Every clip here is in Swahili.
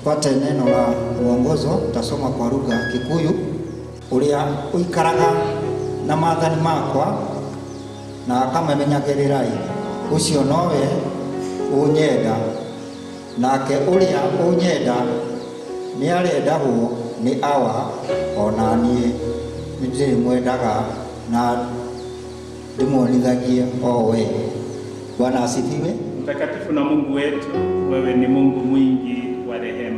tupate neno la uongozo. Tasoma kwa lugha ya Kikuyu. uria uikaraga na maathani makwa na akamenyagĩrĩrai ũcio nowe ũnyenda nake ũrĩa ũnyenda nĩ arendagwo nĩ awa ona niĩ nĩ ndĩmwendaga na ndĩmuonithagie o we Bwana asifiwe. Mtakatifu na Mungu wetu, wewe ni Mungu mwingi wa rehema.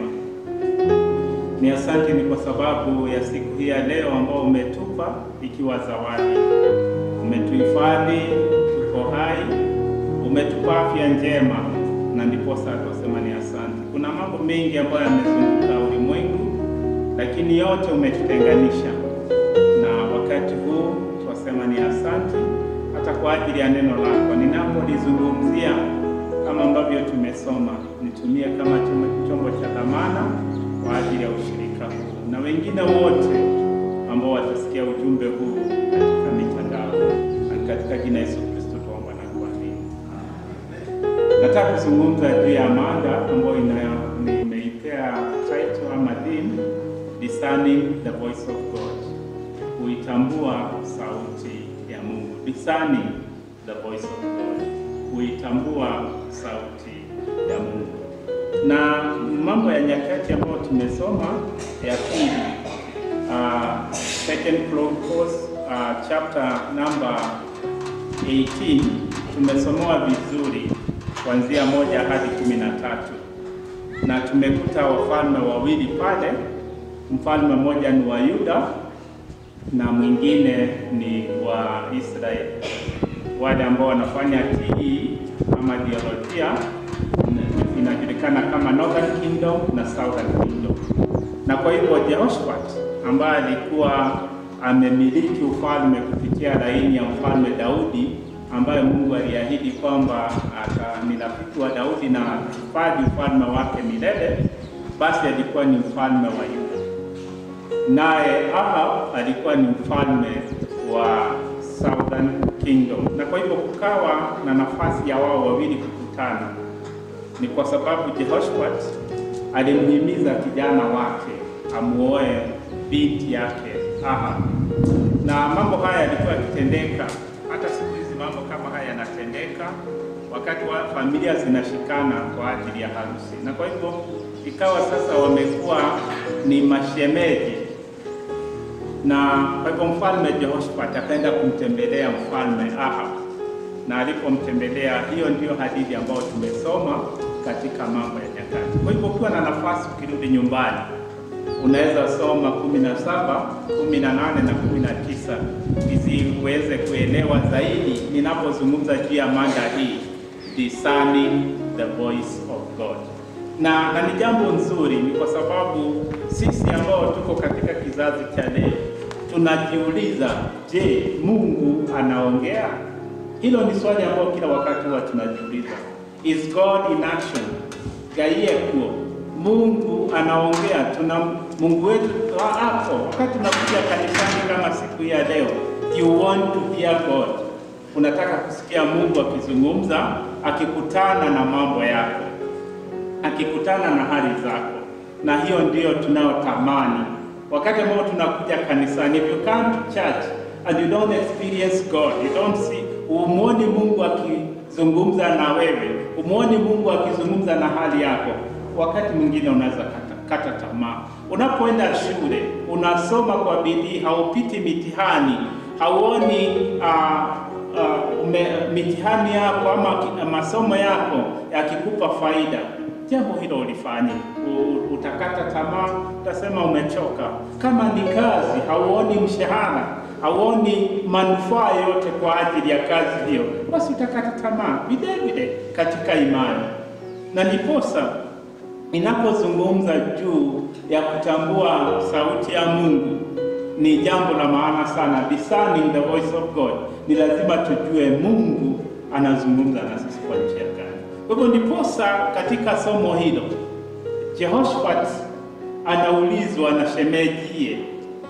Ni asante ni kwa sababu ya siku hii ya leo ambao umetupa ikiwa zawadi. Umetuhifadhi, tuko hai, umetupa afya njema, na ndiposa twasema ni asante. Kuna mambo mengi ambayo yamezunguka ulimwengu, lakini yote umetutenganisha, na wakati huu twasema ni asante hata kwa ajili ya neno lako. Ninapolizungumzia kama ambavyo tumesoma, nitumie kama chombo- chombo cha dhamana kwa ajili ya ushirika huu na wengine wote ambao watasikia ujumbe huu katika mitandao, na katika jina Yesu Kristo tuomba na kuamini. Nataka kuzungumza juu ya mada ambayo ina- nimeipea title ama theme, discerning the voice of God, kuitambua sauti ya Mungu. Discerning the voice of God, kuitambua sauti ya Mungu. Na mambo ya nyakati ambayo tumesoma ya pili, uh, Second Chronicles uh, chapter number 18 tumesomewa vizuri kuanzia moja hadi kumi na tatu na tumekuta wafalme wawili pale. Mfalme mmoja ni wa Yuda na mwingine ni wa Israeli, wale ambao wanafanya TE ama dialojia inajulikana kama Northern Kingdom na Southern Kingdom. Na kwa hivyo Jehoshaphat ambaye alikuwa amemiliki ufalme kupitia laini ya mfalme Daudi ambaye Mungu aliahidi kwamba ata- ni rafiki wa Daudi na hifadhi ufalme wake milele, basi alikuwa ni mfalme wa Yuda naye Ahab alikuwa ni mfalme wa Southern Kingdom, na kwa hivyo kukawa na nafasi ya wao wawili kukutana. Ni kwa sababu Jehoshaphat alimhimiza kijana wake amuoe binti yake Ahab, na mambo haya yalikuwa yakitendeka. Hata siku hizi mambo kama haya yanatendeka wakati wa familia zinashikana kwa ajili ya harusi, na kwa hivyo ikawa sasa wamekuwa ni mashemeji na kwa hivyo mfalme Jehoshaphat akaenda kumtembelea mfalme Ahab, na alipomtembelea, hiyo ndiyo hadithi ambayo tumesoma katika Mambo ya Nyakati. Kwa hivyo ukiwa na nafasi, ukirudi nyumbani, unaweza soma kumi na saba, kumi na nane na kumi na tisa ili uweze kuelewa zaidi ninapozungumza juu ya mada hii discerning the voice of God na, na ni jambo nzuri, ni kwa sababu sisi ambao tuko katika kizazi cha leo tunajiuliza, je, Mungu anaongea? Hilo ni swali ambalo kila wakati huwa tunajiuliza. Is God in action? Gaiye kuo Mungu anaongea. Tuna Mungu wetu hapo. Wakati tunakuja kanisani kama siku hii ya leo, you want to hear God, unataka kusikia Mungu akizungumza, akikutana na mambo yako akikutana na hali zako, na hiyo ndiyo tunayotamani wakati ambao tunakuja kanisani. If you come to church and you don't experience God, you don't see, umuoni Mungu akizungumza na wewe, umuoni Mungu akizungumza na hali yako, wakati mwingine unaweza kata, kata tamaa. Unapoenda shule unasoma kwa bidii, haupiti mitihani, hauoni uh, uh, ume, mitihani yako ama ki- masomo yako yakikupa faida jambo hilo ulifanye, U- utakata tamaa, utasema umechoka. Kama ni kazi, hauoni mshahara, hauoni manufaa yote kwa ajili ya kazi hiyo, basi utakata tamaa vile vile katika imani. Na ndiposa inapozungumza juu ya kutambua sauti ya Mungu ni jambo la maana sana. Discerning the voice of God, ni lazima tujue Mungu anazungumza na sisi kwa njia gani. Kwa hivyo ndiposa katika somo hilo Jehoshaphat anaulizwa na shemejie,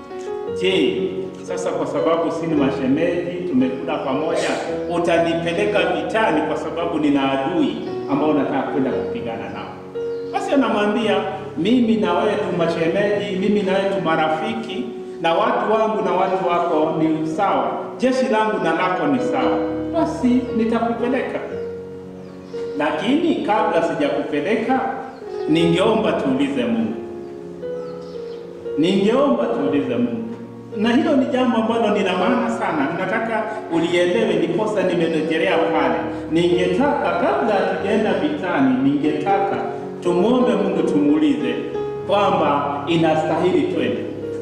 je, sasa kwa sababu si ni mashemeji, tumekula pamoja, utanipeleka vitani kwa sababu nina adui ambao nataka kwenda kupigana nao? Basi anamwambia mimi na wewe tu mashemeji, mimi na wewe tu marafiki, na watu wangu na watu wako ni sawa, jeshi langu na lako ni sawa, basi nitakupeleka. Lakini kabla sijakupeleka, ningeomba tuulize Mungu, ningeomba tuulize Mungu na hilo ni jambo ambalo ni la maana sana, nataka ulielewe, ndiposa nimerejelea pale. Ningetaka kabla hatujaenda vitani, ningetaka tumwombe Mungu, tumuulize kwamba inastahili twende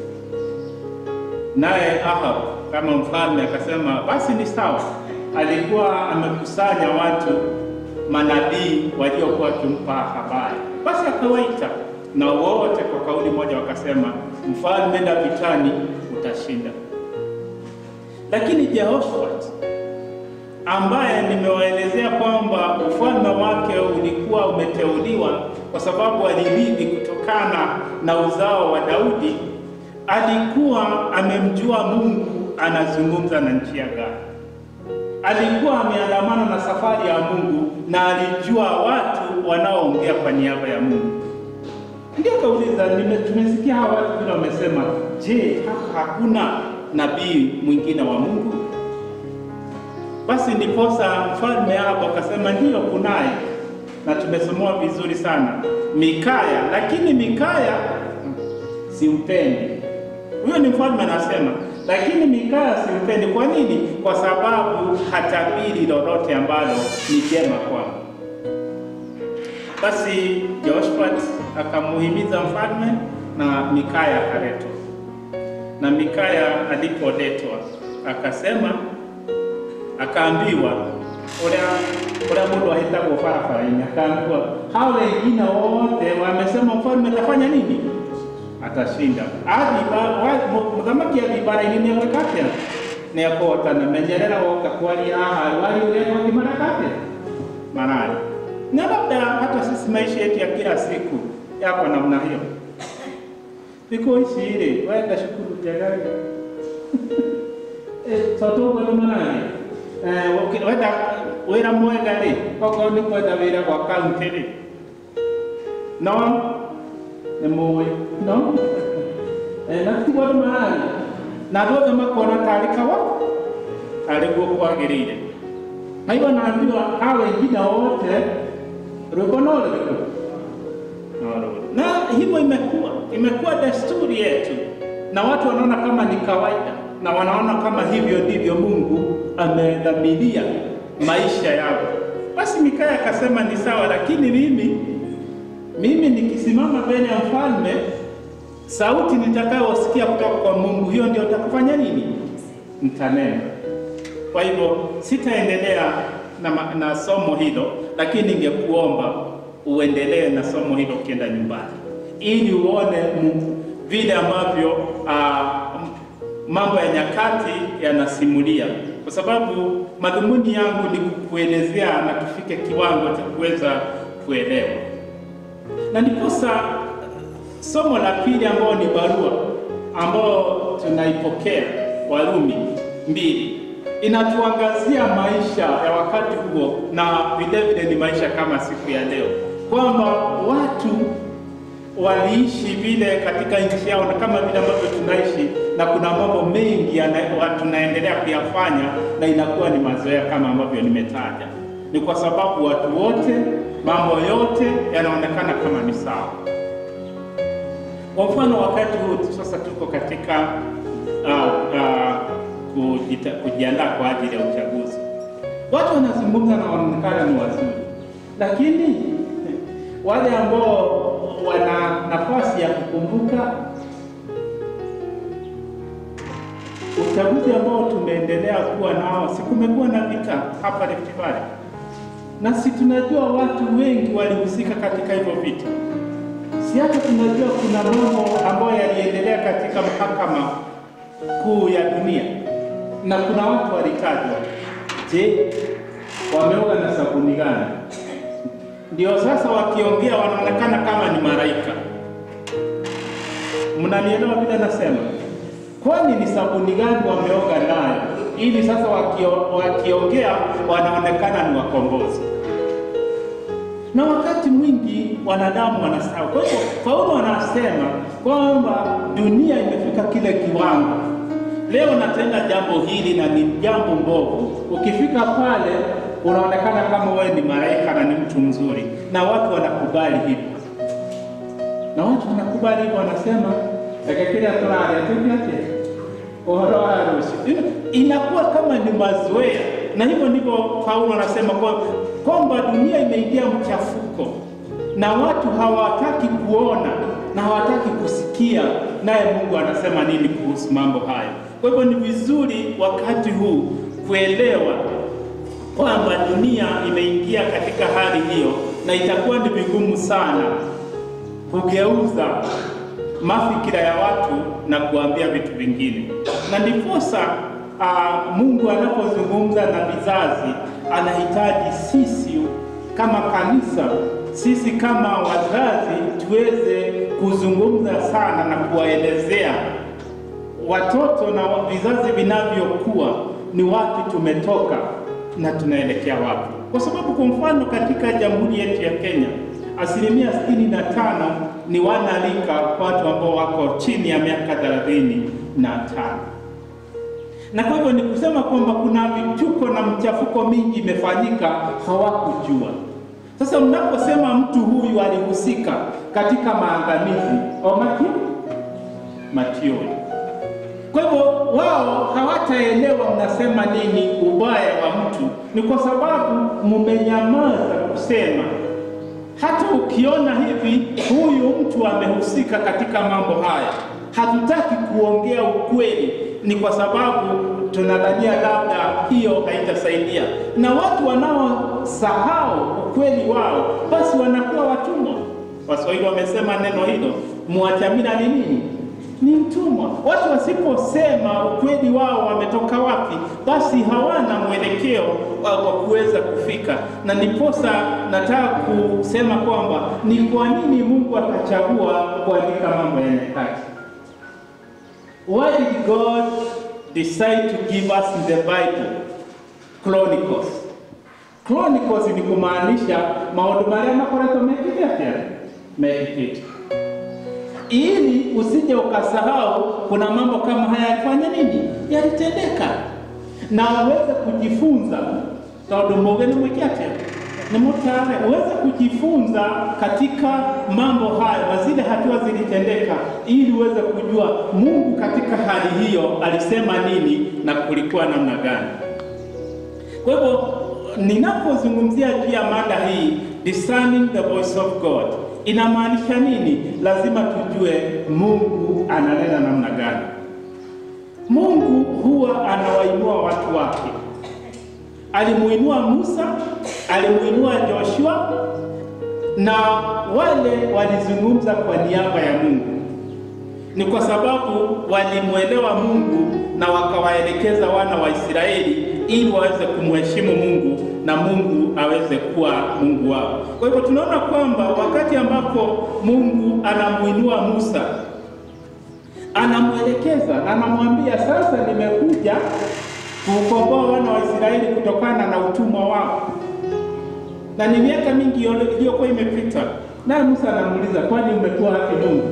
naye. Ahab kama mfalme akasema basi ni sawa. Alikuwa amekusanya watu manabii waliokuwa wakimpa habari, basi akawaita na wote kwa kauli moja wakasema, mfalme, enda vitani utashinda. Lakini Jehoshafati ambaye nimewaelezea kwamba ufalme wake ulikuwa umeteuliwa kwa sababu alirithi kutokana na uzao wa Daudi, alikuwa amemjua Mungu anazungumza na njia gani. Alikuwa ameandamana na safari ya Mungu na alijua watu wanaoongea kwa niaba ya Mungu. Ndio kauliza, tumesikia hawa watu vile wamesema, je, hapa hakuna nabii mwingine wa Mungu? Basi ndiposa mfalme hapo akasema ndiyo, kunaye, na tumesomoa vizuri sana Mikaya, lakini Mikaya simpendi. Huyo ni mfalme anasema, lakini Mikaya simpendi. Kwa nini? Kwa sababu hatabiri lolote ambalo ni jema kwangu. Basi Jehoshafati akamuhimiza mfalme na Mikaya akaletwa. Na Mikaya alipoletwa akasema, akaambiwa uria uria mundu ahitagwo barabara-ini, akaambiwa hao wengine wote wamesema mfalme atafanya nini? Atashinda. Athi muthamaki athi bara-ini ni agwika atia? Ni akũhotana. Menyerera woka kwaria haha wari uria wakimaraka atia? Marari na labda hata sisi maisha yetu ya kila siku yako namna hiyo. Siku ici rĩ wenda cukuru njega rĩ totũgũrũmanage wenda wĩra mwega rĩ okorwo nĩ kwenda wĩra gwa kaunti rĩ no nĩ mũĩ no na tiguo andũ mararĩ na andũ othe makona tarĩ kawa arĩ guo kwagĩrĩire na hivyo naambiwa hao wengine wote rwimbo no rũrĩkũ na hivyo imekuwa imekuwa desturi yetu, na watu wanaona kama ni kawaida, na wanaona kama hivyo ndivyo Mungu amedhamiria maisha yao. Basi Mikaya akasema ni sawa, lakini mimi mimi nikisimama mbele ya mfalme, sauti nitakayosikia kutoka kwa Mungu, hiyo ndio utakufanya nini? Nitanena. Kwa hivyo sitaendelea na, na somo hilo, lakini ningekuomba uendelee na somo hilo ukienda nyumbani, ili uone vile ambavyo uh, mambo ya nyakati yanasimulia, kwa sababu madhumuni yangu ni kukuelezea na tufike kiwango cha kuweza kuelewa. Na ndiposa somo la pili ambao ni barua ambao tunaipokea Warumi mbili inatuangazia maisha ya wakati huo na vile vile ni maisha kama siku ya leo, kwamba watu waliishi vile katika nchi yao na kama vile ambavyo tunaishi, na kuna mambo mengi tunaendelea kuyafanya na inakuwa ni mazoea kama ambavyo nimetaja. Ni kwa sababu watu wote, mambo yote yanaonekana kama ni sawa. Kwa mfano, wakati huu sasa tuko katika uh, uh, kujiandaa kwa ajili ya uchaguzi. Watu wanazungumza na wanaonekana ni wazuri, lakini wale ambao wana nafasi ya kukumbuka uchaguzi ambao tumeendelea kuwa nao, si kumekuwa na vita hapa Rift Valley, na si tunajua watu wengi walihusika katika hivyo vita. Si hata tunajua kuna mambo ambayo yaliendelea katika mahakama kuu ya dunia na kuna watu walitajwa. Je, wameoga na sabuni gani? Ndio sasa wakiongea wanaonekana kama ni malaika. Mnanielewa vile nasema? Kwani ni sabuni gani wameoga nayo ili sasa wakio, wakiongea wanaonekana ni wakombozi? na wakati mwingi wanadamu wanasahau. Kwa hivyo Paulo anasema kwamba dunia imefika kile kiwango, leo natenda jambo hili na ni jambo mbovu. Ukifika pale unaonekana kama wewe ni malaika na ni mtu mzuri, na watu wanakubali hivyo, na watu wanakubali hivyo, wanasema ekekira turaria tuvyate uhoro wa harusi, inakuwa kama ni mazoea, na hivyo ndivyo Paulo anasema kwa- kwamba dunia imeingia mchafuko na watu hawataki kuona na hawataki kusikia, naye Mungu anasema nini kuhusu mambo hayo. Kwa hivyo ni vizuri wakati huu kuelewa kwamba dunia imeingia katika hali hiyo, na itakuwa ni vigumu sana kugeuza mafikira ya watu na kuambia vitu vingine, na ndiposa uh, Mungu anapozungumza na vizazi anahitaji sisi kama kanisa, sisi kama wazazi tuweze kuzungumza sana na kuwaelezea watoto na vizazi vinavyokuwa ni wapi tumetoka na tunaelekea wapi, kwa sababu kwa mfano katika jamhuri yetu ya Kenya asilimia sitini na tano ni wanalika watu ambao wako chini ya miaka thelathini na tano na kwa hivyo ni kusema kwamba kuna vituko na mchafuko mingi imefanyika, hawakujua. Sasa mnaposema mtu huyu alihusika katika maangamizi omaki mationi, kwa hivyo wao hawataelewa mnasema nini ubaya wa mtu, ni kwa sababu mmenyamaza kusema hata ukiona hivi huyu mtu amehusika katika mambo haya, hatutaki kuongea ukweli, ni kwa sababu tunadhania labda hiyo haitasaidia. Na watu wanaosahau ukweli wao, basi wanakuwa watumwa. Waswahili wamesema neno hilo, mwachamila ni nini? Ni mtumwa. Watu wasiposema ukweli wao wametoka wapi, basi hawana mwelekeo wa wa kuweza kufika. Na ndiposa nataka kusema kwamba ni kwa nini Mungu akachagua kuandika mambo ya nyakati. Why did God decide to give us in the Bible Chronicles? Chronicles ni kumaanisha maundu maria makoretwo mekite atia mekikite ili usije ukasahau kuna mambo kama haya yalifanya nini, yalitendeka, na uweze kujifunza tondu muge ni mwiki atia ni mutare, uweze kujifunza katika mambo haya na zile hatua zilitendeka, ili uweze kujua Mungu katika hali hiyo alisema nini na kulikuwa namna gani. Kwa hivyo ninapozungumzia juu ya mada hii discerning the voice of God inamaanisha nini? Lazima tujue Mungu ananena namna gani. Mungu huwa anawainua watu wake. Alimuinua Musa, alimuinua Joshua, na wale walizungumza kwa niaba ya Mungu. Ni kwa sababu walimwelewa Mungu na wakawaelekeza wana wa Israeli ili waweze kumheshimu Mungu na Mungu aweze kuwa Mungu wao. Kwa hivyo tunaona kwamba wakati ambapo Mungu anamuinua Musa, anamwelekeza, anamwambia sasa, nimekuja kukomboa wana wa Israeli kutokana na utumwa wao, na ni miaka mingi iliyokuwa imepita. Naye Musa anamuuliza, kwani umekuwa wapi Mungu?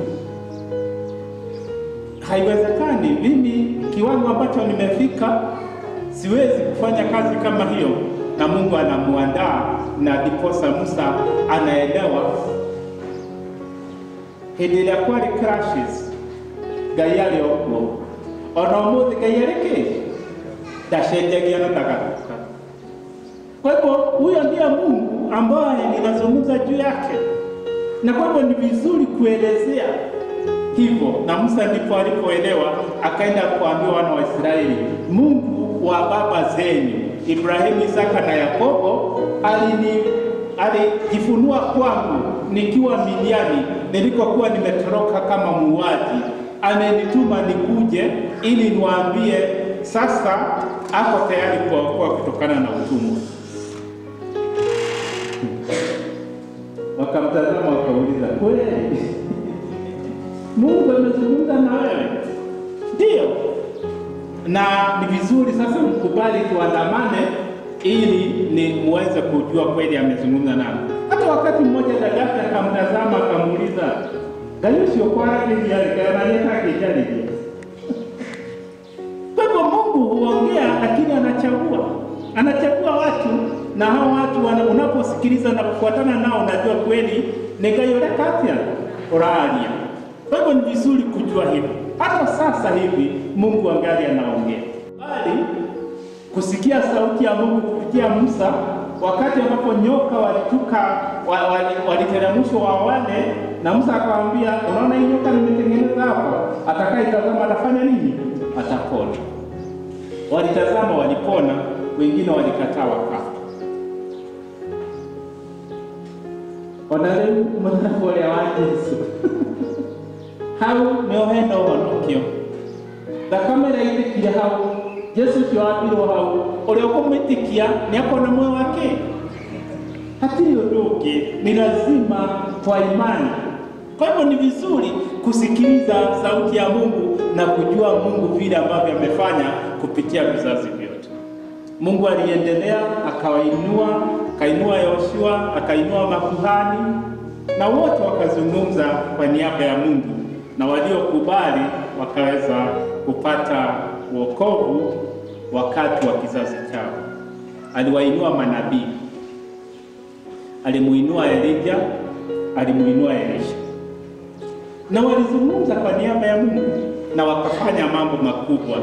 Haiwezekani, mimi kiwango ambacho nimefika siwezi kufanya kazi kama hiyo. Na Mungu anamuandaa, na ndiposa Musa anaelewa hĩndĩ ĩrĩa kwarĩ crashes ngai arĩ o kuo ona ũmũthĩ ngai arĩ kĩ ndacenjagia na ndagathũka kwa hivyo huyo ndiye mungu ambaye ninazungumza juu yake na kwa hivyo ni vizuri kuelezea hivyo na musa ndipo alipoelewa akaenda kuambia wana wa israeli mungu wa baba zenyu ibrahimu isaka na yakobo alini alijifunua kwangu nikiwa Midiani nilikokuwa nimetoroka kama muuaji. Amenituma nikuje ili niwaambie sasa ako tayari kuwaokoa kutokana na utumwa. Wakamtazama wakauliza, kweli Mungu amezungumza na wewe? Ndiyo. Na ni vizuri sasa mkubali tuandamane ili ni muweze kujua kweli amezungumza nami. Hata wakati mmoja dadake akamtazama akamuuliza, ngai ucio kwaranĩriarĩkananyetakejarĩria kwa hivyo Mungu huongea, lakini anachagua, anachagua watu, na hao watu wana- unaposikiliza na kufuatana nao, unajua kweli nĩ Ngai ũrĩa katia ũraaria. Kwa hivyo ni vizuri kujua hivyo. Hata sasa hivi Mungu angali anaongea, bali kusikia sauti ya Mungu kupitia Musa wakati ambapo nyoka walituka wa- wali- waliteremshwa wa wale, na Musa akawaambia, unaona hii nyoka nimetengeneza hapa, atakaitazama atafanya nini? Atapona. Walitazama, walipona, wengine walikataa, wakafa. ona rĩu mũthako ũrĩa wa Jesũ hau nĩho hena ũhonokio thakame ĩraitĩkire hau Jesu ũcio wambirwo hau ũrĩa ũkũmwĩtĩkia nĩ akona muoyo wake hatirĩ ũndũ ũngĩ ni lazima kwa imani kwa hivyo ni vizuri kusikiliza sauti ya Mungu na kujua Mungu vile ambavyo amefanya kupitia vizazi vyote Mungu aliendelea akawainua, akainua Yoshua, akainua makuhani na wote wakazungumza kwa niaba ya Mungu, na waliokubali wakaweza kupata wokovu wakati wa kizazi chao. Aliwainua manabii, alimuinua Elija, alimuinua Elisha, na walizungumza kwa niaba ya Mungu na wakafanya mambo makubwa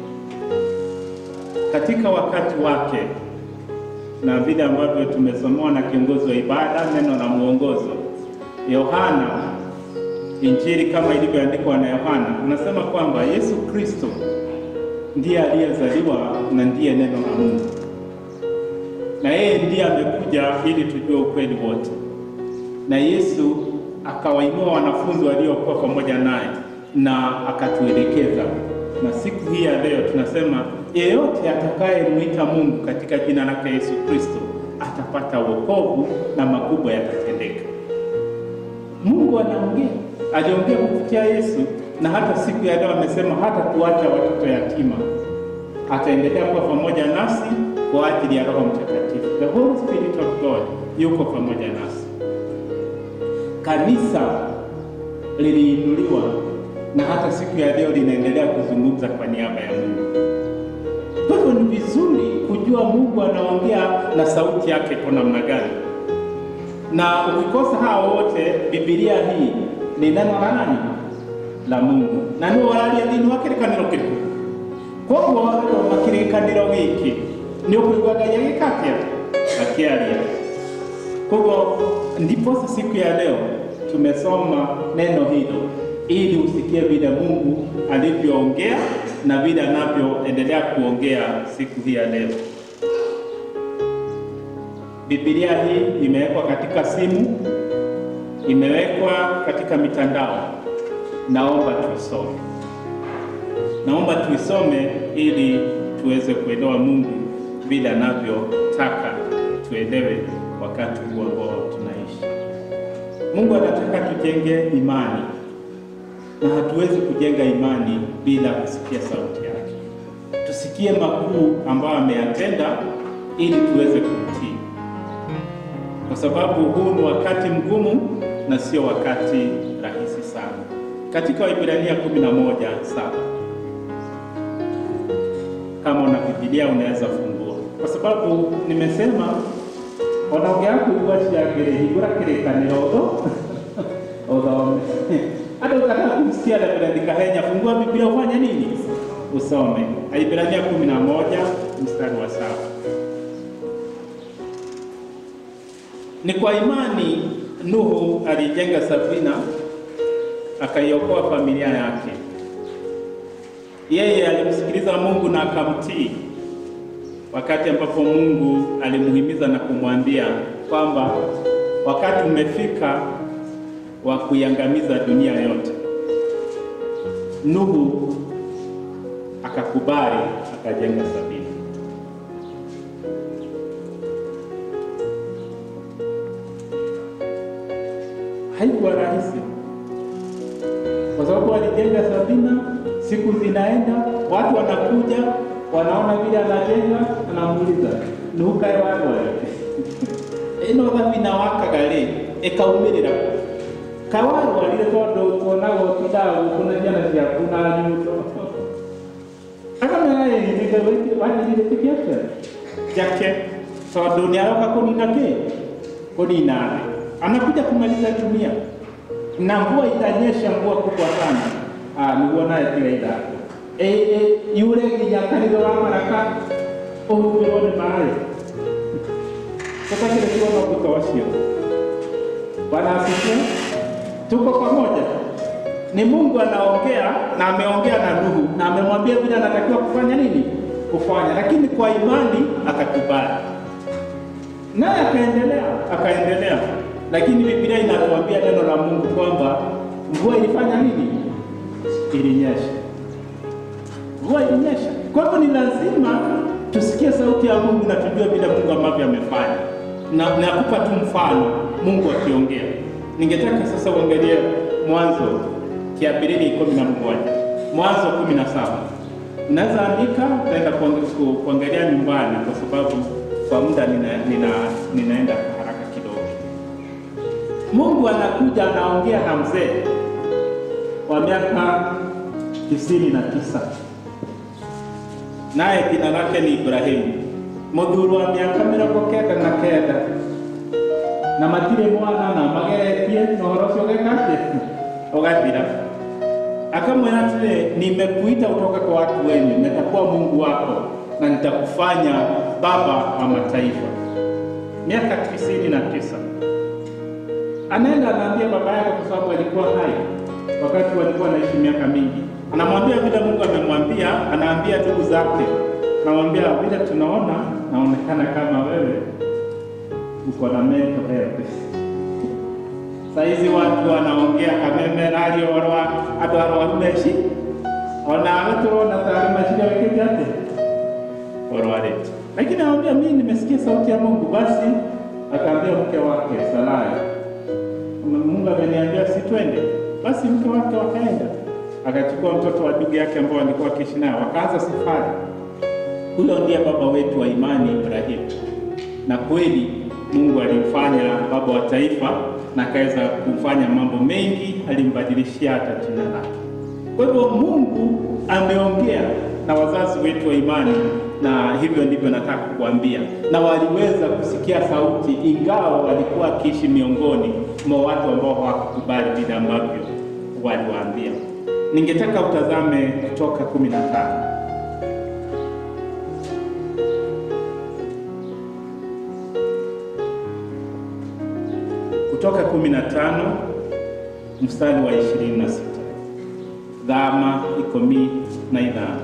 katika wakati wake na vile ambavyo tumesomewa na kiongozi wa ibada neno la mwongozo Yohana, Injili kama ilivyoandikwa na Yohana, unasema kwamba Yesu Kristo ndiye aliyezaliwa na ndiye neno la Mungu, na yeye ndiye amekuja ili tujue ukweli wote, na Yesu akawainua wanafunzi waliokuwa pamoja naye na akatuelekeza na siku hii ya leo tunasema yeyote atakayemwita Mungu katika jina lake Yesu Kristo atapata wokovu na makubwa yatatendeka. Mungu anaongea, aliongea kupitia Yesu, na hata siku ya leo amesema hata tuacha watoto yatima, ataendelea kuwa pamoja nasi kwa ajili ya Roho Mtakatifu. The Holy Spirit of God yuko pamoja nasi. Kanisa liliinuliwa na hata siku ya leo linaendelea kuzungumza kwa niaba ya Mungu. Kwa hivyo ni vizuri kujua Mungu anaongea na sauti yake kwa namna gani, na ukikosa hao wote, Biblia hii ni neno la nani? La Mungu, na nĩ wararia thĩinĩ wa kĩrĩkanĩro kĩrĩkũ koguo wathoma kĩrĩkanĩro gĩkĩ nĩ ũkũigua Ngai agĩka atĩa akĩaria. Koguo ndiposa siku ya leo tumesoma neno hilo ili usikie vile Mungu alivyoongea na vile anavyoendelea kuongea siku hii ya leo. Biblia hii imewekwa katika simu, imewekwa katika mitandao. Naomba tuisome, naomba tuisome ili tuweze kuelewa Mungu vile anavyotaka tuelewe wakati huu ambao tunaishi. Mungu anataka tujenge imani na hatuwezi kujenga imani bila kusikia sauti yake. Tusikie makuu ambayo ameyatenda ili tuweze kumtii, kwa sababu huu ni wakati mgumu na sio wakati rahisi sana. Katika Waebrania 11:7 kama una Biblia unaweza fungua, kwa sababu nimesema onaongea kuigua ciagĩrĩ hingũra kĩrĩkanĩro ũthome hata ukataka kumsikia David Kahenya, fungua Biblia ufanye nini? Usome Ibrania 11 mstari wa saba. Ni kwa imani Nuhu alijenga safina akaiokoa familia yake. Yeye alimsikiliza Mungu na akamtii, wakati ambapo Mungu alimuhimiza na kumwambia kwamba wakati umefika wa kuiangamiza dunia yote. Nuhu akakubali, akajenga safina. Haikuwa rahisi, kwa sababu alijenga safina. Siku zinaenda, watu wanakuja, wanaona vile anajenga, anamuuliza Nuhu, kae watu wale ĩno thabina wakaga rĩ ĩkaumĩrĩra kawarwarire tondũ tuonaga ũtindaga gũkũ na ciana ciaku na nyundo akamera wanyirire kiake jake tondũ nĩ aroka kũnina kĩ kũnina thĩ anakuja kumaliza dunia na mvua itanyesha mvua kubwa sana ah, niguo naye tiga ithako e, e, yule nginya kanitha wa maraka ũhumbĩrwo nĩ maĩ tũtakĩrĩ kuona ũguta wacio Bwana asifiwe. Tuko pamoja. Ni Mungu anaongea na ameongea na Nuhu na amemwambia vile anatakiwa kufanya nini? Kufanya, lakini kwa imani akakubali, naye akaendelea akaendelea. Lakini Biblia inatuambia neno la Mungu kwamba mvua ilifanya nini? Ilinyesha, mvua ilinyesha. Kwa hivyo ni lazima tusikie sauti ya Mungu na tujue vile Mungu ambavyo amefanya, na nakupa tu mfano Mungu akiongea. Ningetaka sasa uangalie Mwanzo kiabirili kumi na moja Mwanzo kumi na saba Naweza andika, naenda kuangalia nyumbani kwa sababu kwa muda nina, nina, ninaenda haraka kidogo. Mungu anakuja anaongea na mzee wa miaka tisini na tisa naye jina lake ni Ibrahimu, muthuri wa miaka mĩrongo kenda na kenda na matirĩ mwana na mageretie na ũhoro ũcio ũgeka atĩ ũgathira. Akamwĩra atĩrĩ, nimekuita kutoka kwa watu wenyu, nitakuwa Mungu wako na nitakufanya baba wa mataifa. Miaka tisini na tisa anaenda anaambia baba yake, kwa sababu alikuwa hai wakati walikuwa wanaishi miaka mingi. Anamwambia vile Mungu amemwambia, anaambia ndugu zake, anamwambia vile tunaona, naonekana kama wewe uko na mental health. Saizi watu wanaongea kameme nalio warwa andu arwaru meci ona awe turona tari meciria wikite ati urwarite, lakini anamwambia mimi nimesikia sauti ya Mungu. Basi akaambia mke wake Sarai, Mungu ameniambia si twende. Basi mke wake wakaenda, akachukua mtoto wa ndugu yake ambao walikuwa wakiishi naye, wakaanza safari. Huyo ndiye baba wetu wa imani Ibrahimu, na kweli Mungu alimfanya baba wa taifa na akaweza kufanya mambo mengi, alimbadilishia hata jina lake. Kwa hivyo Mungu ameongea na wazazi wetu wa imani, na hivyo ndivyo nataka kukuambia, na waliweza kusikia sauti, ingawa walikuwa wakiishi miongoni mwa watu ambao hawakukubali vile ambavyo waliwaambia. Ningetaka utazame Kutoka kumi na tano. Kutoka 15 mstari wa 26, dhama ikomi na idhana.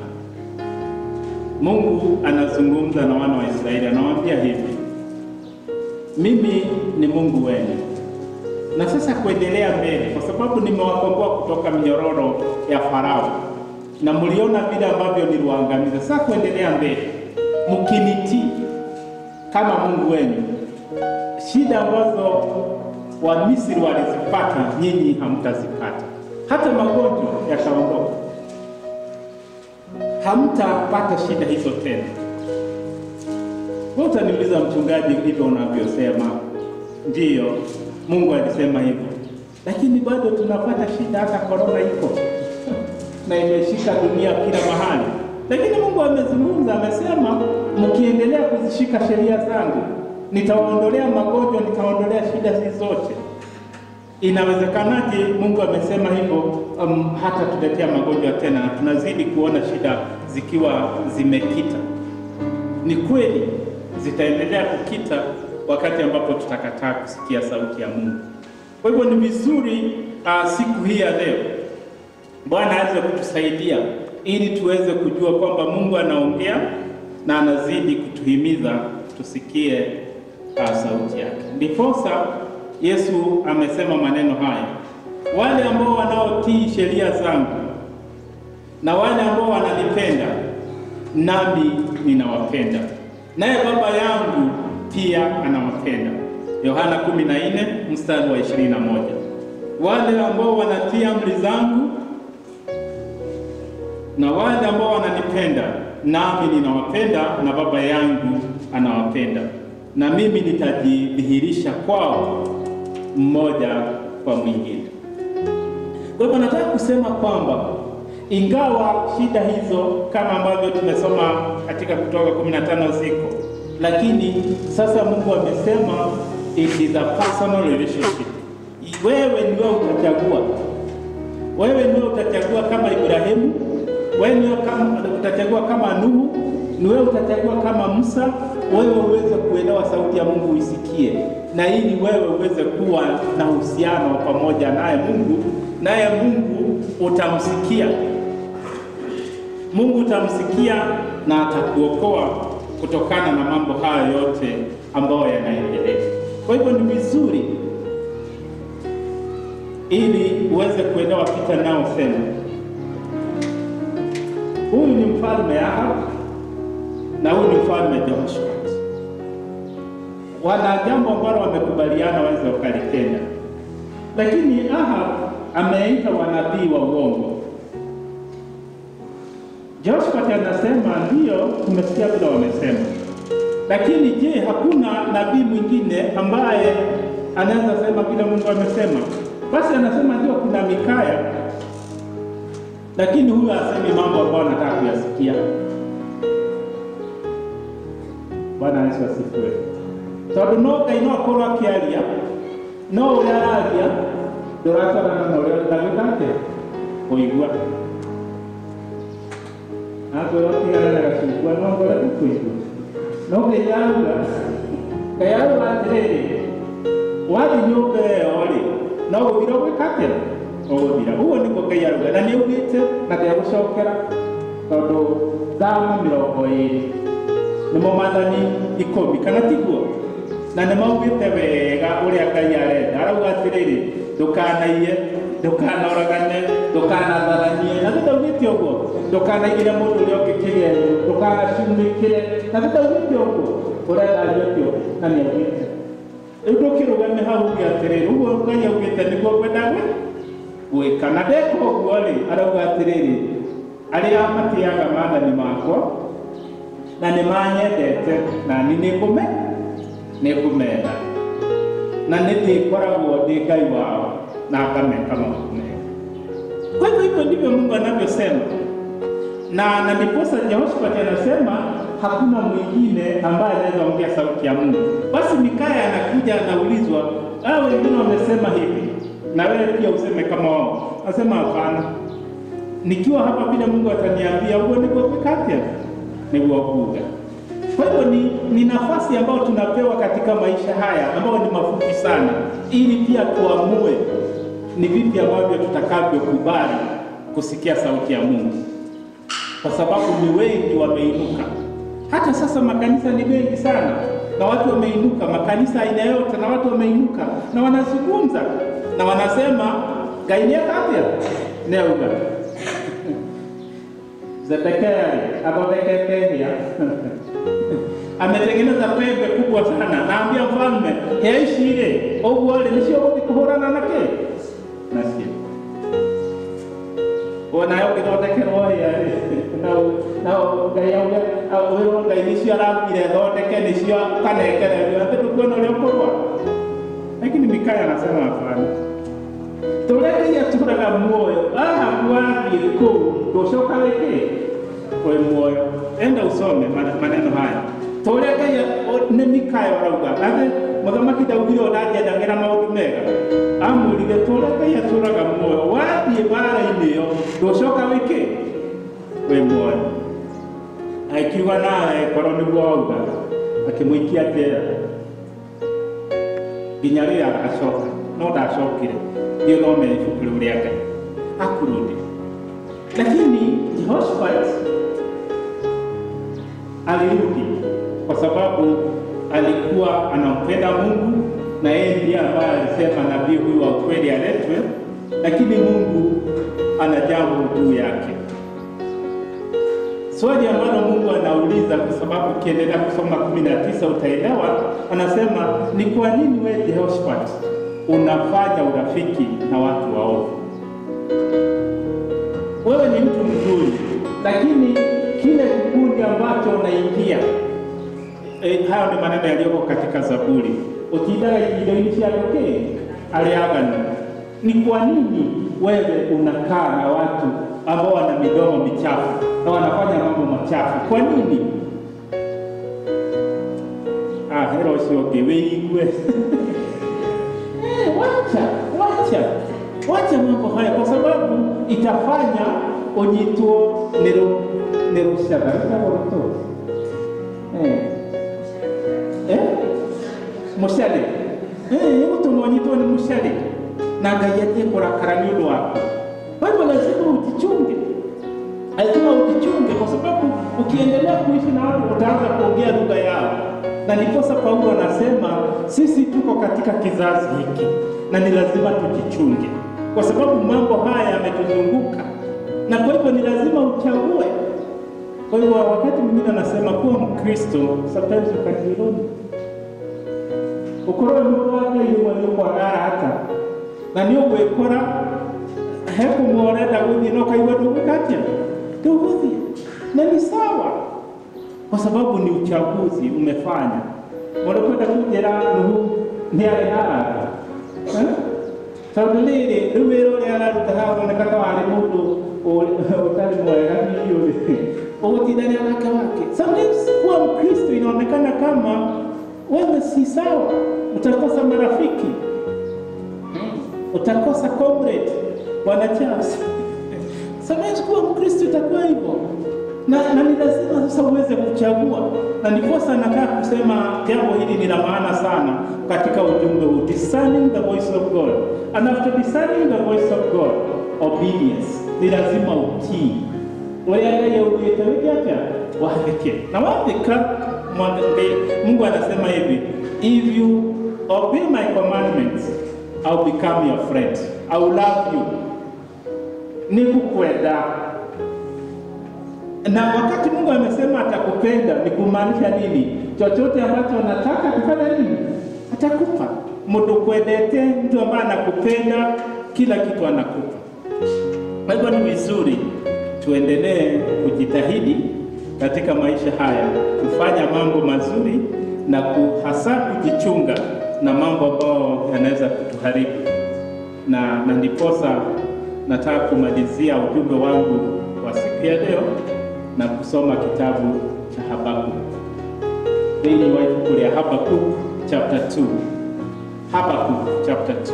Mungu anazungumza na wana wa Israeli, anawaambia hivi, mimi ni Mungu wenu. Na sasa kuendelea mbele, kwa sababu nimewakomboa kutoka minyororo ya Farao na mliona vile ambavyo niliwaangamiza. Sasa kuendelea mbele, mkinitii kama Mungu wenu, shida ambazo Wamisri walizipata nyinyi hamtazipata, hata magonjwa yataondoka, hamtapata shida hizo tena. Wewe utaniuliza mchungaji, hivyo unavyosema ndiyo, Mungu alisema hivyo, lakini bado tunapata shida, hata korona iko na imeshika dunia kila mahali, lakini Mungu amezungumza, amesema mkiendelea kuzishika sheria zangu nitawaondolea magonjwa, nitawaondolea shida hizi zote. Inawezekanaje? Mungu amesema hivyo, um, hata tuletea magonjwa tena, na tunazidi kuona shida zikiwa zimekita. Ni kweli zitaendelea kukita wakati ambapo tutakataa kusikia sauti ya Mungu. Kwa hivyo ni vizuri uh, siku hii ya leo Bwana aweze kutusaidia ili tuweze kujua kwamba Mungu anaongea na anazidi kutuhimiza tusikie uh, sauti yake. Ndiposa Yesu amesema maneno haya, wale ambao wanaotii sheria zangu na wale ambao wananipenda, nami ninawapenda, naye Baba yangu pia anawapenda. Yohana 14 mstari wa 21. Wale ambao wanatii amri zangu na wale ambao wananipenda nami ninawapenda na Baba yangu anawapenda. na mimi nitajidhihirisha kwao mmoja kwa mwingine. Kwa hivyo nataka kusema kwamba ingawa shida hizo kama ambavyo tumesoma katika Kutoka 15 ziko, lakini sasa Mungu amesema it is a personal relationship. Wewe ndiwe utachagua, wewe ndiwe utachagua kama Ibrahimu, wewe ndiwe kama utachagua kama Nuhu, ni wewe utachagua kama Musa, wewe uweze kuelewa sauti ya Mungu uisikie, na ili wewe uweze kuwa na uhusiano pamoja naye Mungu, naye Mungu utamsikia. Mungu utamsikia na atakuokoa kutokana na mambo haya yote ambayo yanaendelea. Kwa hivyo ni vizuri ili uweze kuelewa picha nayosema. Huyu ni mfalme Ahab na huyu ni mfalme Jehoshafati. Wana jambo ambalo wamekubaliana waweze wakalitenda, lakini Ahab ameita wanabii wa uongo. Jehoshafati anasema ndiyo, tumesikia vile wamesema, lakini je, hakuna nabii mwingine ambaye anaweza sema vile Mungu amesema? Basi anasema ndio, kuna Mikaya, lakini huyu asemi mambo ambayo anataka kuyasikia. Bwana Yesu asifiwe. tondu no ngai no akorwo akiaria no uria araria nduratarana na uria ndagika atia kuigua akwĩrwo tigana na gacungwa no ngorete kũigua no ngai arauga ngai arauga atĩrĩrĩ wathiĩ nyũmba ĩyo rĩ no gũthira ũgwĩka atĩa ũgũthira ũguo nĩguo ngai arauga na nĩ augĩte na ndegũcokera tondũ thama mĩrongo ĩrĩ nĩmo maathani ikũmi kana tiguo na nĩ maugĩte wega ũrĩa ngai arenda arauga atĩrĩrĩ ndũkanaiye ndũkanoragane ndũkanatharanie na thĩtaugĩte ũguo ndũkanaigĩre mũndũ ũrĩa ũngĩ kĩgendo ndũkanacumĩkĩre na thĩtaugĩte ũguo ũrendario kĩo na nĩ augĩte rĩu ndũkĩrũgame hau uge atĩrĩrĩ ũguo ngai augĩte nĩguo ngwenda gwĩka na ndeka ũguo rĩ arauga atĩrĩrĩ arĩa matĩaga maathani makwa na nĩ manyendete na nĩ nĩngũme nĩngũmenda na nĩ ndĩkoragwo ndĩ ngai wao na ngameka maũndũ mega kwa hivyo hivyo ndivyo mungu anavyosema na na ndiposa jehoshafati anasema hakuna mwingine ambaye anaweza ongea sauti ya mungu basi mikaya anakuja anaulizwa ah wengine wamesema hivi na wewe pia useme kama wao anasema hapana nikiwa hapa vile mungu ataniambia huo niguo kwikatia niguo kuga kwa hivyo ni, ni nafasi ambayo tunapewa katika maisha haya ambayo ni mafupi sana, ili pia tuamue ni vipi ambavyo tutakavyokubali kusikia sauti ya Mungu, kwa sababu ni wengi wameinuka. Hata sasa makanisa ni mengi sana, na watu wameinuka, makanisa aina yote, na watu wameinuka na wanazungumza na wanasema gainiakatya neuga Zedekia athondekete hĩa ametengeneza pembe kubwa sana, naambia mfalme hĩa ici rĩ, ũguo rĩ nĩcio ũgũthiĩ kũhũrana na kĩ nacio onayo ũgĩthondekerwo hĩa rĩ nao ngai auge wĩrwo ngai nĩcio arambire thondeke nĩcio kanekererio atĩ ndũkuona ũrĩa ũkũrũa lakini Mikaya anasema hapana tũreke atũraga muoyo aha wathiĩ kũu ndũcoka wĩkĩ wĩ muoyo enda usome maneno haya tũrĩa ngai nĩ mikaya ũrauga atĩ mũthamaki ndaugire ũnanjendagĩra maũndũ mega amwĩrire tũrĩa ngai atũraga muoyo wathiĩ mbara-inĩ ĩyo ndũcoka wĩkĩ wĩ muoyo akiuga nawe korwo nĩguo wauga akĩmũikia njera nginya rĩrĩa agacoka no ndacokire ndio thome ibuku rĩu rĩa ngai akurudi lakini Jehoshaphat alirudi kwa sababu alikuwa anampenda Mungu na yeye ndiye ambaye alisema nabii huyu wa kweli aletwe, lakini Mungu ana jambo juu yake. Swali ambalo Mungu anauliza, kwa sababu ukiendelea kusoma kumi na tisa utaelewa, anasema ni kwa nini wewe Jehoshaphat unafanya urafiki na watu waovu? Wewe ni mtu mzuri, lakini kile kikundi ambacho unaingia eh, hayo ni maneno yaliyoko katika Zaburi. Ukiindaga indo-inĩ cia ndũkĩ arĩa aganu. Ni kwa nini wewe unakaa na watu ambao wana midomo michafu na wanafanya mambo machafu? Kwa nini? Ah, hero ũcio ũngĩ wĩigue Eh, wacha wacha wacha mambo haya, kwa sababu itafanya unyitwo nĩ ru- nĩ rũciaga rũciaga rũtũ eh eh mũciarĩ eh gũtũma ũnyitwo nĩ mũciarĩ na Ngai atie kũrakara nĩ ũndũ waku. Kwa hivyo lazima ujichunge, lazima ujichunge, kwa sababu ukiendelea kuishi na watu utaanza kuongea lugha yao, na ndiposa Paulo anasema sisi tuko katika kizazi hiki na ni lazima tujichunge, kwa sababu mambo haya yametuzunguka, na kwa hivyo ni lazima uchague. Kwa hivyo wakati mwingine anasema kuwa Mkristo, sometimes you can be lonely ukorwo nĩ ũrwate imwe nĩ ũkwagara hata na nĩ ũgwĩkora he kũmwe ũrenda gũthiĩ na ũkaigua ndũgwĩka atĩa ndũgũthiĩ na ni sawa kwa sababu ni uchaguzi umefanya mũrĩkwenda kũnjĩra nuhu nĩ arĩ na arata Eh? tondũ rĩrĩ rĩu wĩra ũrĩa araruta haha ũroneka ta warĩ mũndũ ũrĩ- ũtarĩ mwega hihi ũrĩ ũgũtindania nake wake sometimes kuwa mkristo inaonekana kama wewe si sawa utakosa marafiki utakosa comrade bwana Charles. Sometimes kuwa Mkristo itakuwa hivyo na, na ni lazima sasa uweze kuchagua, na ndiposa nataka kusema jambo hili ni la maana sana katika ujumbe huu, discerning the voice of God and after discerning the voice of God obedience, ni lazima utii ũrĩa Ngai augĩte wĩke atĩa wathĩke na wathĩka mwathĩke Mungu anasema hivi if you obey my commandments I'll become your friend I will love you nikukwenda na wakati Mungu amesema atakupenda ni kumaanisha nini? Chochote ambacho unataka kufanya nini, atakupa. Mtu kwendete, mtu ambaye anakupenda, kila kitu anakupa. Kwa hivyo ni vizuri tuendelee kujitahidi katika maisha haya, kufanya mambo mazuri na ku- hasa kujichunga na mambo ambayo yanaweza kutuharibu na, na ndiposa nataka kumalizia ujumbe wangu wa siku ya leo na kusoma kitabu cha Habakuk. Thĩinĩ wa ibuku rĩa Habakuk chapter 2. Habakuk chapter 2.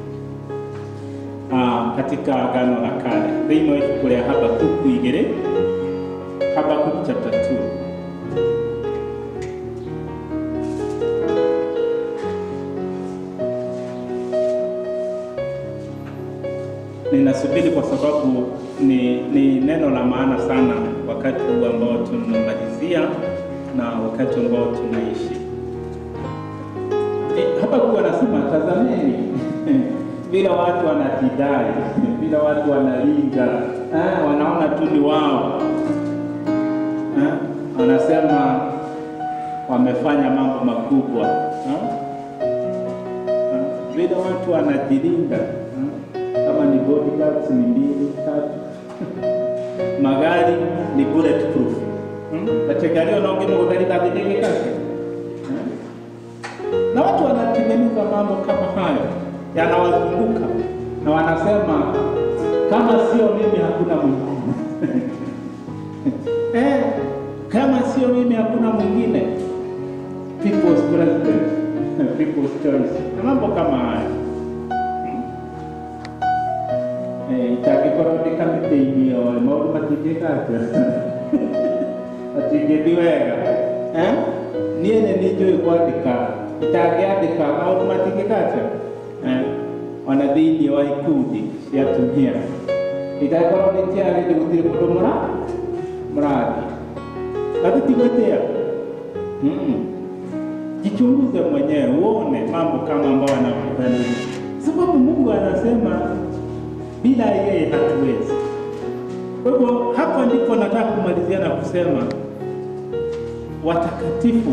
Ah, katika Agano la Kale. Thĩinĩ wa ibuku rĩa Habakuk igĩrĩ. Habakuk chapter 2. Ninasubiri kwa sababu ni, ni neno la maana sana wakati huu ambao tunamalizia na wakati ambao tunaishi. E, hapa kuwa anasema tazameni vile watu wanajidai, vile watu wanalinga, ah, wanaona tu ni wao ah, wanasema wamefanya mambo makubwa ah, ah, vile watu wanajilinga ah, kama ni bodyguards ni mbili tatu magari ni bulletproof kategari unaongea kudhalika vijenge kake na watu wanatengeneza mambo kama hayo yanawazunguka na wanasema kama sio mimi hakuna mwingine eh, kama sio mimi hakuna mwingine people's president people's choice na mambo kama hayo itangĩkorwo ndĩ kamĩtĩ-inĩ o maũndũ matingĩka atĩa matingĩthiĩ wega Eh? niĩ nĩ nĩ njũĩ kwandĩka itangĩandĩka maũndũ matingĩka atĩa Eh? ona thĩinĩ wa ikundi cia atumia itangĩkorwo nĩ kĩarĩndĩ gũtirĩ mũndũ mũra mũrathiĩ na tũtigwĩtĩa Mm. jichunguze mwenyewe uone mambo kama ambayo anakupenda sababu Mungu anasema bila yeye hatuwezi. Kwa hivyo hapa ndipo nataka kumalizia na kusema watakatifu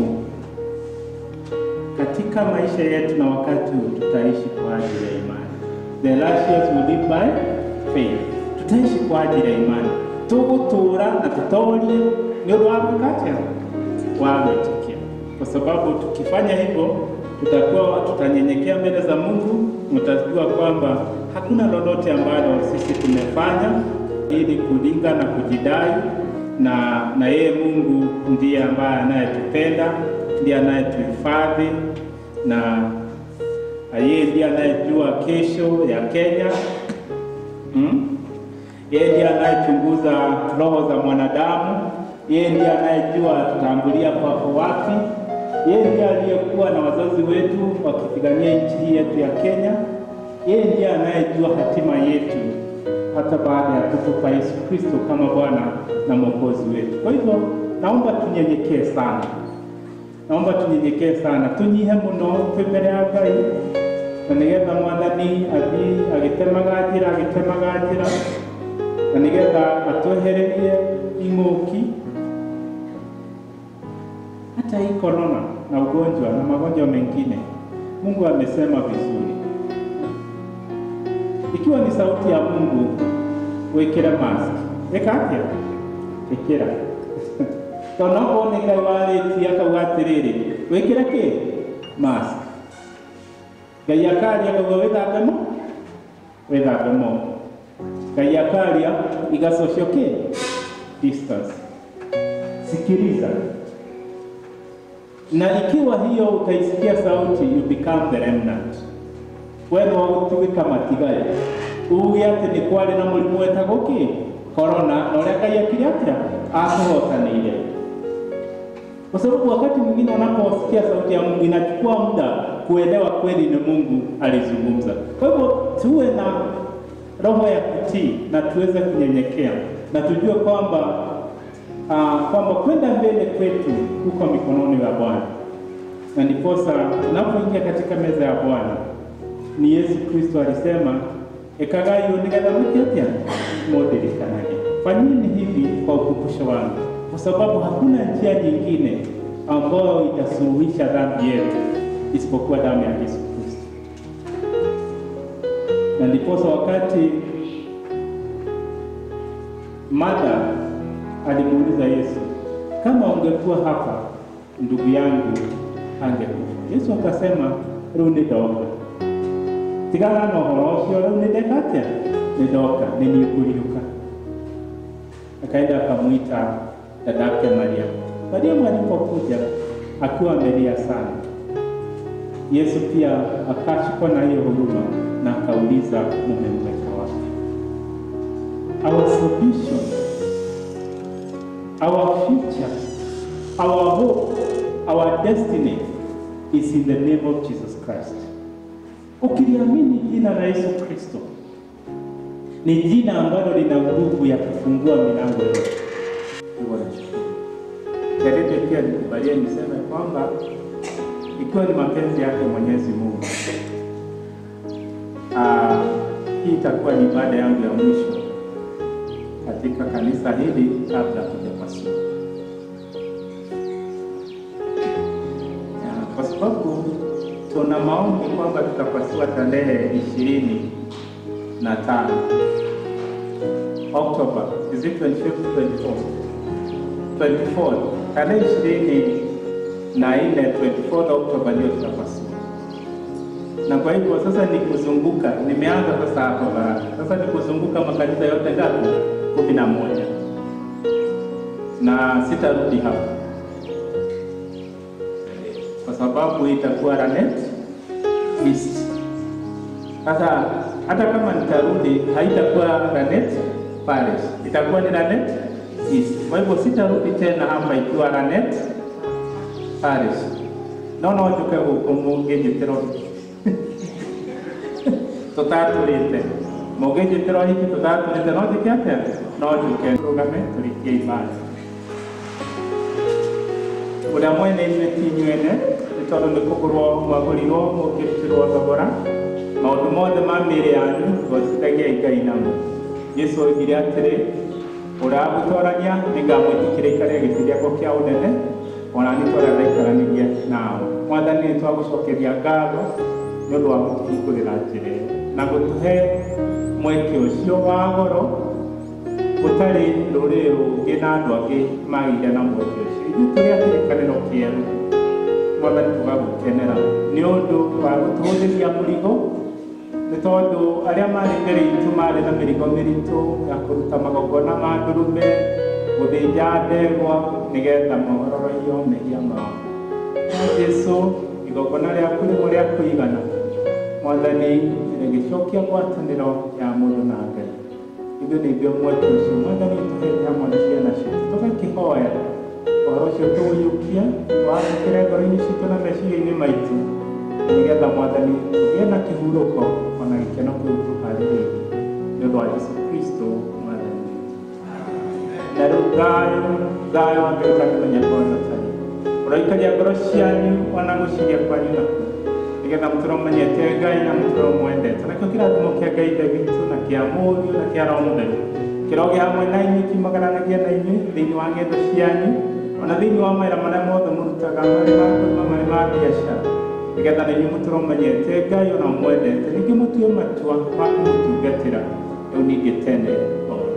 katika maisha yetu na wakati huu tutaishi kwa ajili ya imani. The righteous will live by faith. Tutaishi kwa ajili ya imani, tugutura na tutorie nĩ ũndũ wa gwĩka atĩa wa gwĩtĩkia. kwa sababu tukifanya hivyo tutakuwa tutanyenyekea mbele za Mungu, mtajua kwamba hakuna lolote ambalo sisi tumefanya ili kulinga na kujidai, na na yeye Mungu ndiye ambaye anayetupenda, ndiye anayetuhifadhi na na yeye ndiye anayejua kesho ya Kenya hmm? Yeye ndiye anayechunguza roho za mwanadamu. Yeye ndiye anayejua tutambulia kwako wapi. Yeye ndiye aliyekuwa na wazazi wetu wakipigania nchi hii yetu ya Kenya. Yeye ndiye anayejua hatima yetu hata baada ya kutupa Yesu Kristo kama Bwana na Mwokozi wetu. Kwa hivyo naomba tunyenyekee sana, naomba tunyenyekee sana, tunyihe muno twi mbere ya Ngai na nigetha mwathani athii agitemaga njĩra agitemaga njĩra na nigetha atwehererie ing'ũki hata hii korona na ugonjwa na magonjwa mengine. Mungu amesema vizuri, ikiwa ni sauti ya Mungu, wekera mask ĩka atĩa ĩkĩra tondũ okorwo nĩ Ngai warĩtie akauga atĩrĩrĩ wĩkĩre kĩ mask Ngai akaria akauga wĩthambe mo wĩthambe moko Ngai akaria iga social kĩ distance sikiliza na ikiwa hiyo utaisikia sauti you become the remnant we no gũtuĩka matigari uge atĩ nĩ kwarĩ na mũrimũ wetagwo kĩ korona na ũrĩa Ngai akire atĩa akũhotanĩire kwa sababu wakati mwingine unaposikia sauti ya Mungu inachukua muda kuelewa kweli ni Mungu alizungumza. Kwa hivyo tuwe na roho ya kutii na tuweze kunyenyekea na tujue kwamba uh, kwamba kwenda mbele kwetu huko mikononi mwa Bwana, na ndiposa tunapoingia katika meza ya Bwana ni Yesu Kristo alisema ekagai nigetha mwikiatia modirikanage, fanyeni hivi kwa ukumbusho wangu, kwa sababu hakuna njia nyingine ambayo itasuluhisha dhambi yetu isipokuwa damu ya Yesu Kristo. Na ndiposa wakati Martha alimuuliza Yesu, kama ungekuwa hapa ndugu yangu angekufa. Yesu akasema riu nĩ ndoka tigana na ũhoro ũcio rĩu nĩ ndeka atĩa nĩ ndoka nĩ niĩ ngũriũka akaenda akamwita dadake Mariamu. Mariamu alipokuja akiwa amelia sana, Yesu pia akashikwa na hiyo huruma na akauliza mumemweka wapi? Our solution, our future, our hope, our destiny is in the name of Jesus Christ. Ukiliamini jina la Yesu Kristo ni jina ambalo lina nguvu ya kufungua milango yote. Jaridi pia nikubalie niseme kwamba ikiwa ni mapenzi yake Mwenyezi Mungu, ah, hii itakuwa ni ibada yangu ya mwisho katika kanisa hili kabla hatujapasua, Ah, kwa sababu tuna maombi kwamba tutapasua tarehe ishirini na tano Oktoba, is it 25th, 24th? 24 tarehe ishirini na nne 24 Oktoba ndio tutapasua, na kwa hivyo sasa ni kuzunguka. Nimeanza sasa hapa Baraka, sasa ni kuzunguka makanisa yote ngapi? kumi na moja na sitarudi hapa kwa sababu itakuwa Lanet East. Sasa hata kama nitarudi haitakuwa Lanet Parish, itakuwa ni Lanet East. Kwa hivyo sitarudi tena hapa ikiwa Lanet Parish. No no njuke guku mungĩnjĩtĩro tũtatũrĩte mũngĩnjĩtĩro hiki tũtatũrĩte no njĩke atĩa no njũke rũgame tũrĩkie ibada ũrĩa mwene ithuĩ ti inyuene nĩ tondũ nĩ kũgũrwo mwagũrirwo mũkĩrutĩrwo thogora maũndũ mothe ma mĩĩrĩ yanyu gocithagiai ngai namo jesu oigire atĩrĩ ũrĩa agũtorania nĩngamwĩtĩkĩra ikare gĩtĩ gĩakwa kĩa ũnene ona nĩ twarĩa ndaikaranĩrie nao mwathani nĩ twagũcokeria ngatho nĩ ũndũ wa gũtũhingũrĩra njĩra ĩyo na gũtũhe mweke ũcio wa goro gũtarĩ rũrĩrĩ rũngĩ na andũ angĩ magĩire na mweke ũcio ithuĩ tũrĩ a kĩrĩkanĩro kĩerũ mwathani tũgagũkenera nĩ ũndũ wa gũtũhũthĩria mũrigo nĩ tondũ arĩa marĩ mbere itũ marĩ na mĩrigo mĩritũ ya kũruta magongona ma ndũrũme gũthĩnja ndegwa nĩgetha mohororio mehia mao no Jesũ igongona rĩaku nĩmo rĩa kũigana mwathani rĩgĩcokia ngwatanĩro ya mũndũ na Ngai ithuĩ nĩ ithuĩ mweke ũcio mwathani tũhete hamwe na ciana ciitũ tũgakĩhoya ũhoro ũcio tũũiyũkie twandĩkĩre ngoro-inĩ citũ na meciria-inĩ maitũ nĩgetha mwathani tũgĩe na kĩhurũko ona gĩkeno kĩu tũharĩrĩirie nĩ ũndũ wa Jesũ Kristo mwathani witũ na rĩu thayũ thayũ wa Ngai ũtakĩmenya kwanyu tani ũroikaria ngoro cianyu ona gũciria kwanyu nakuo nĩgetha mũtũro menyete Ngai na mũtũro mwendete nakĩo kĩrathimo kĩa Ngai ithe witũ na kĩa mũriũ na kĩa roho mũtheru kĩroge hamwe na inyuĩ kiumagaranagia na inyuĩ thĩinĩ wa ng'endo cianyu ona thĩinĩ wa mawĩra marĩa mothe mũrutaga marĩ ma kũrĩma marĩ ma biacara nĩgetha na inyuĩ mũtũro menyete Ngai ona mwendete ningĩ mũtue matua ma kũmũtungatĩra rĩu ningĩ tene o